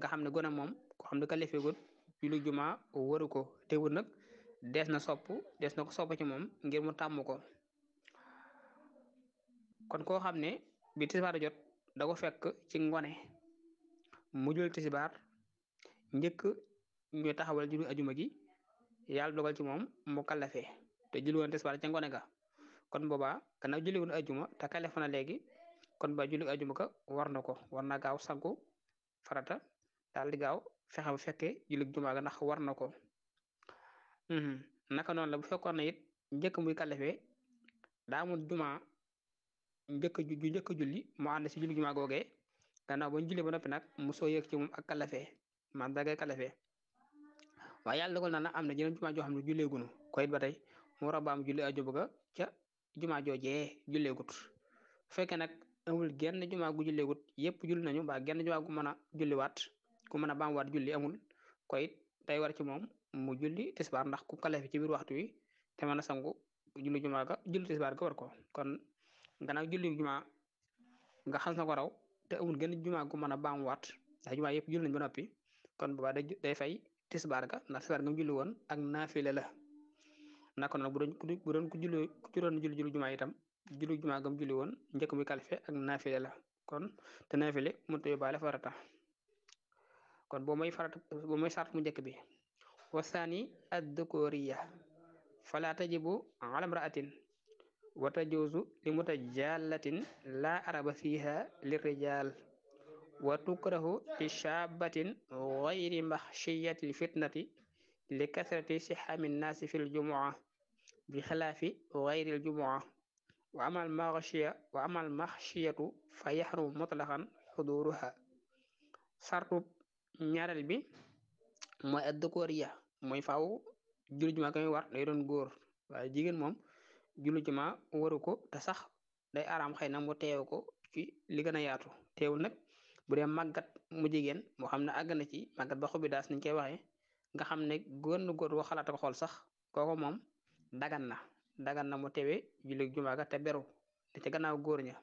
nga xam ne gone moom ko xam ne kalifeegut julli juma waru ko teewul nag dees na sopp dees na ko sopp ci moom ngir mu tàmm ko kon koo xam ne bi tisbaar jot da ko fekk ci ngone mu jul tisbaar njëkk ñu taxawal julli ajuma gi yàlla dogal ci moom mu kalafe te julli woon tisbaar ca ngone ga kon boobaa gannaaw julli woon ajuma te kalafe na léegi kon ba julli ajuma ka war na ko war na gaaw sangu farata daal di gaaw fexe bu fekkee julli juma ga ndax war na ko naka noonu la bu fekkoon na it njëkk muy kalafe daa amul juma njëkk ju njëkk julli mu ànd si julli juma googee gannaaw ba ñu julli ba noppi nag mu soo yëg ci moom ak kalafe man dagay kalafe waaye yàlla dogal na na am na jeneen juma joo xam ne julleegunu ko it ba tey mu war a baam julli ajuma ga ca juma joojee julleegut bu fekkee nag amul genn juma gu julleegut yépp julli nañu mbaa genn juma gu mën a julliwaat ku mën a baamuwaat julli amul ko it day war ci moom mu julli tisbaar ndax ku kalafe ci biir waxtu wi te mën a sangu julli juma ga julli tisbaar ga war ko kon gannaaw julli juma nga xas na ko raw te amul genn juma gu mën a baamuwaat ndax juma yëpp julli nañ ba noppi kon boobaa day day fay tisbaar ga ndax tisbaar nga mu julli woon ak naafile la naka noonu bu doon bu doon ku julli ku ci doon julli julli juma itam julli juma ga mu julli woon njëkk muy kalife ak naafile la kon te naafile mënut a yóbbaale farata kon boo mooy farata boo mooy sart mu njëkk bi wasaani ad-dukuriya fala tajibu ala imra'atin wa tajuuzu li mutajallatin la araba fiha lirijal wa tukrahu li shabatin gayri maxshiyati lfitnati li kasrati sixami nnaasi fi ljumua bi xilaafi gayri ljumua wa amal maxshiya wa amal maxshiyatu fa yaxrumu mutlaqan xuduruha sartu ñaareel bi mooy addukoriya mooy faaw julli juma kami war day doon góor waaye jigéen moom julli juma waru ko te sax day araam xëy na mu teew ko ci li gën a yaatu teewul nag bu dee màggat mu jigéen moo xam ne àgg na ci màggat ba xobi daas niñ koy waxee nga xam ne góor na góor boo xalaat ko xool sax kooku moom dagan na dagan na mu teewee julli juma ga te beru te ca gannaaw góor ña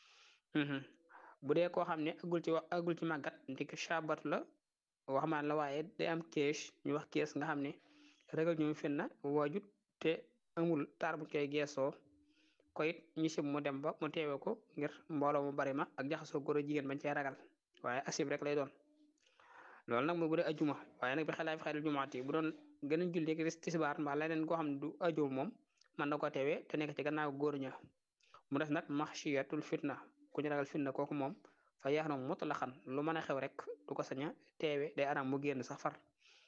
bu dee koo xam ne agul ci wax agul ci màggat ndik shabat la wax maan la waaye day am kees ñu wax kees nga xam ne ragal ñu fen na waajut te amul taar bu koy geesoo ko it ñu sib mu dem ba mu teewe ko ngir mbooloo mu bari ma ak jaxasoo góor jigéen bañ cee ragal waaye asib rek lay doon loolu nag mooy bu dee ajuma waaye nag bi xalaat fi xayri jumaati bu doon gën a julli rek tisbaar mbaa leneen koo xam ne du ajuma moom mën na ko teewee te nekk ci gannaaw góor ña mu des nag maxshiyatul fitna ku ñu ragal fitna kooku moom fa yaax na mutlaqan lu mën a xew rek du ko sañ a teewe day araam mu génn sax far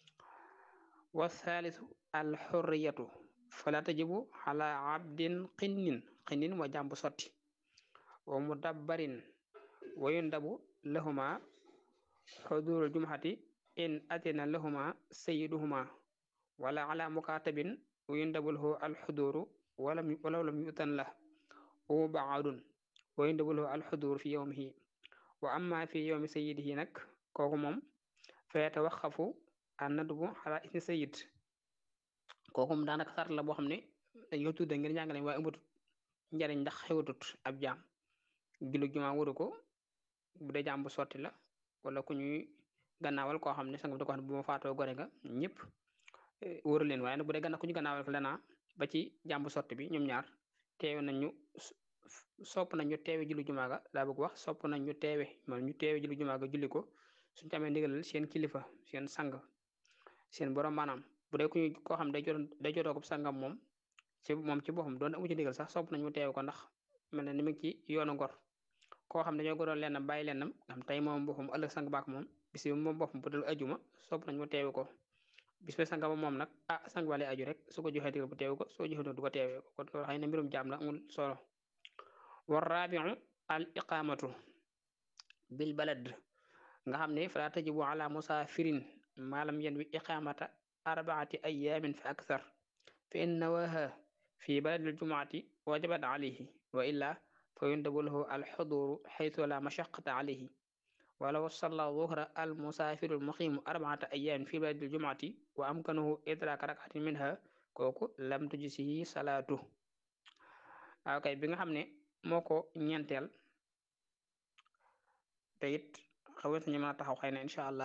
wa thalithu al xurriyatu fala tajibu ala abdin xinnin xinnin wa jàmbu sotti wa mudabbarin wa yundabu lahuma xudurul jumhati in atina lahuma sayiduhuma wala ala mukatabin wa yundabu lahu al xuduru walaw lam yutan la wa baadun wa yundabu lahu al xudur fi yawmihi wa amma fi yawmi sayidihi nag kooku moom fa yatawaxafu an nadbu ala isni sayid kooku moom daanaka sart la boo xam ne dañ ko tudde ngir njàngale waaye ëmbatut njariñ ndax xewatut ab jaam julli juma waru ko bu dee jaam bu sotti la wala ku ñuy gannaawal koo xam ne sanga bi da ko xam ne bu ma faatoo gore nga ñëpp wóoru leen waaye nag bu dee ganna ku ñu gannaawal ko lena ba ci jaam bu sotti bi ñoom ñaar teewe nañ ñu sopp nañ ñu teewe julli juma ga daa bëgg wax sopp nañ ñu teewe man ñu teewe julli juma ga julli ko suñu tamee ndigalal seen kilifa seen sang seen borom maanaam bu dee ku ñu koo xam day jot day jotoo ko sangam moom ci moom ci boppam doon amu ci ndigal sax sopp nañ mu teewe ko ndax mel na ni mu ngi ci yoonu ngor koo xam dañoo goroon lennam bàyyi lennam am tey moom boppam ëllëg sang baak moom bis bi moom boppam bu dul ajuma sopp nañ mu teewe ko bis ba sang ba moom nag ah sang ba lay aju rek su ko joxee ndigal bu teewe ko soo joxee du ko teewe ko kon xëy na mbirum jaam la amul solo war rabiu al iqamatu bil balad nga xam ne fala tajibu ala musafirin maalam yen wi iqamata arbaati ayamin fa akthar fa in nawaha fi baladil jumuati wajabat alayhi wa illa fa yundabu lahu al xuduru xaytu la mashaqata alayhi walaw salla zuhra al musafiru al muqimu arbaata ayamin fi baladil jumuati wa amkanahu idraka rakatin minha kooku lam tujisihi salaatu waaw kay bi nga xam ne moo ko ñeenteel te it xawet ñu mën a taxaw xëy na incha allah